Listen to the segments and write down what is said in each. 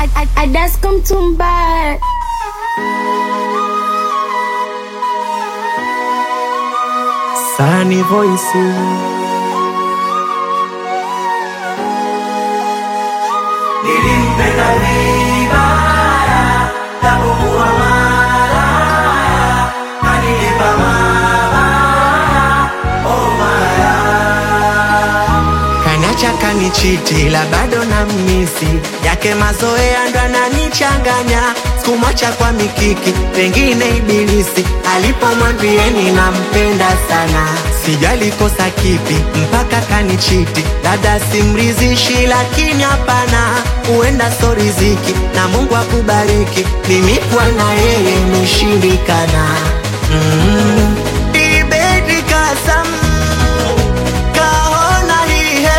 Adasko Mtumba. Sunny Voice. Nilimpenda vibaya, japokuwa malaya, kanilipa mabaya, oh malaya. Kanacha kanichiti la bado na misi yake mazoea ndo ananichanganya sikumwacha kwa mikiki pengine ibilisi alipomwambieni nampenda sana sijali kosa kipi mpaka kanichiti dada simrizishi lakini hapana huenda so riziki na mungu akubariki mimi kwa na yeye imeshindikana mm. Ibedi kasam kahona hihe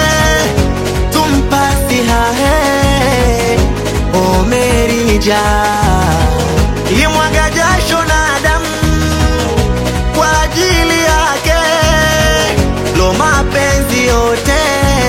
tumpasi hahe omerija imwaga jasho na damu kwa ajili yake lo mapenzi yote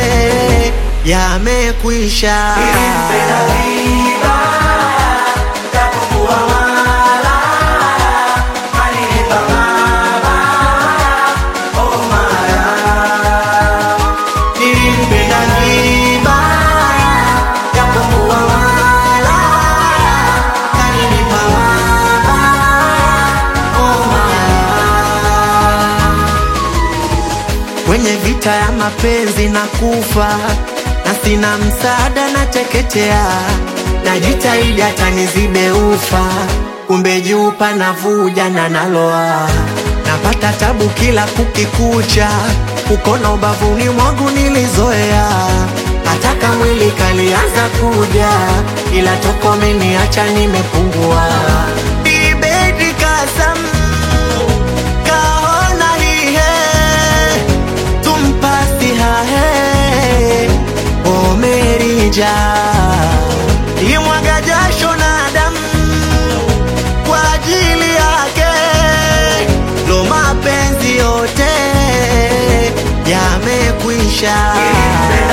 yamekwisha Nilimpenda vibaya, japokuwa malaya, kanilipa mabaya, oh malaya. nilimpenda vibaya japokuwa malaya kaninipa mabaya oh malaya kwenye vita ya mapenzi na kufa na sina msaada na teketea najitahidi hata nizibe ufa kumbe juu panavuja na naloa napata tabu kila kukikucha ukona ubavuni mwangu nilizoea hataka mwili kalianza kuja ila toko meniacha nimepungua ibedi kasam kahona hihe tumpasi hahe omerija imwaga jasho na damu kwa ajili yake lo mapenzi yote yamekwisha